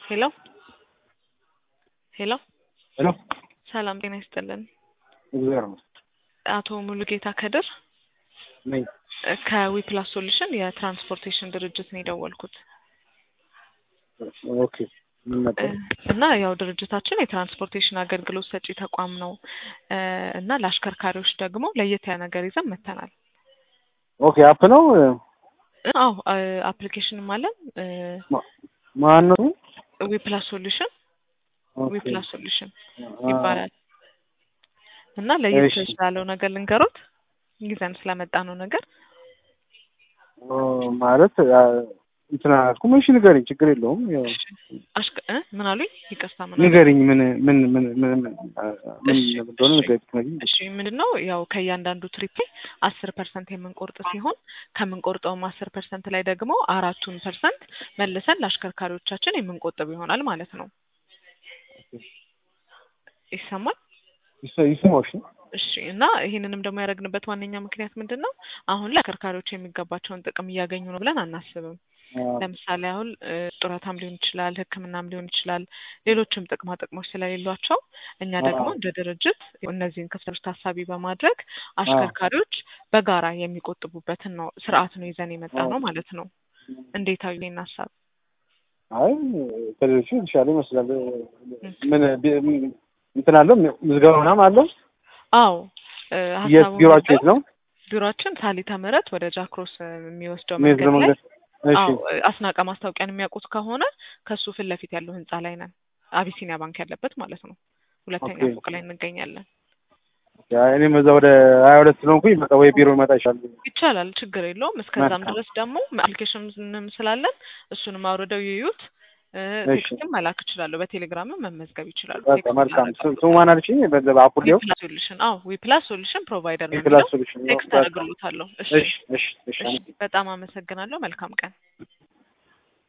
ሄሎ ሄሎ ሄሎ ሰላም ጤና ይስጥልን። እግዚአብሔር ይመስገን አቶ ሙሉጌታ ከድር ነኝ። ከዊፕላስ ሶሉሽን የትራንስፖርቴሽን ድርጅት ነው የደወልኩት ኦኬ ምን ነበር? እና ያው ድርጅታችን የትራንስፖርቴሽን አገልግሎት ሰጪ ተቋም ነው እና ለአሽከርካሪዎች ደግሞ ለየት ያለ ነገር ይዘን መተናል። ኦኬ አፕ ነው አዎ አፕሊኬሽንም አለን ማን ነው? ዊፕላስ ሶሉሽን ኦኬ ዊፕላስ ሶሉሽን አ- ይባላል እና ለየት እሺ። ስላለው ነገር ልንገሮት ይዘን ስለመጣ ነው ነገር ኦ፣ ማለት አ፣ እንትን አላልኩም። እሺ ንገሪኝ፣ ችግር የለውም። ያው አሽከ እ ምን አሉኝ? ይቅርታ ምን አሉኝ? ንገሪኝ፣ ምን ምን ምን ምን ምን አ፣ ምን እሺ፣ እንደሆነ እሺ። ንገሪኝ። ትነግሪኝ? እሺ ምንድን ነው ያው ከእያንዳንዱ ትሪፕ ላይ አስር ፐርሰንት የምንቆርጥ ሲሆን ከምንቆርጠውም አስር ፐርሰንት ላይ ደግሞ አራቱን ፐርሰንት መልሰን ለአሽከርካሪዎቻችን የምንቆጥብ ይሆናል ማለት ነው። ይሰማል? ይሰ- ይስማሽ እሺ እና ይህንንም ደግሞ ያደረግንበት ዋነኛ ምክንያት ምንድን ነው? አሁን ላይ አሽከርካሪዎች የሚገባቸውን ጥቅም እያገኙ ነው ብለን አናስብም። ለምሳሌ አሁን እ፣ ጡረታም ሊሆን ይችላል፣ ሕክምናም ሊሆን ይችላል፣ ሌሎችም ጥቅማ ጥቅሞች ስለሌሏቸው እኛ ደግሞ አዎ። እንደ ድርጅት እነዚህን ክፍተቶች ታሳቢ በማድረግ አሽከርካሪዎች በጋራ የሚቆጥቡበትን ነው ስርዓት ነው ይዘን የመጣ ነው ማለት ነው። እንዴት አዩ ይህን ሀሳብ? አይ ከሌሎቹ የተሻለ ይመስላል። ምን ቢ- ምን- እንትን አለው ምዝገባ ምናምን አለው? አዎ እ፣ የት ሀሳቡ ቢሮአችሁ የት ምንድነው? ነው? ቢሮአችን ሳሊተ ምህረት ወደ ጃክሮስ እ፣ የሚወስደው ሜዝ መንገድ ላይ ለመንገድ እሺ አዎ አስናቀ ማስታወቂያን የሚያውቁት ከሆነ ከሱ ፊት ለፊት ያለው ህንጻ ላይ ነን። አቢሲኒያ ባንክ ያለበት ማለት ነው። ሁለተኛ ኦኬ። ፎቅ ላይ እንገኛለን። ያ እኔም እዛ ወደ ሀያ ሁለት ስለሆንኩኝ መጣ ወይ ቢሮ መጣ ይሻል። ይቻላል፣ ችግር የለውም። እስከዛም መልካም። ድረስ ደግሞ አፕሊኬሽንም ስላለን እሱንም አውርደው ይዩት። እ፣ እሺ። ቴክስትም መላክ ይችላሉ። በቴሌግራምም መመዝገብ ይችላሉ። በቃ ቴክስት መልካም። እናደርጋለን። ስሙ ማን አልሽኝ? በዛ በአፑል ሊሆን ዊፕላስ ሶሉሽን አዎ፣ ዊፕላስ ሶሉሽን ፕሮቫይደር ነው የክላስ የሚለው ሶሉሽን ነው። ቴክስት በቃ አደርግሎታለሁ። እሺ እሺ እሺ እሺ እሺ፣ በጣም አመሰግናለሁ። መልካም ቀን።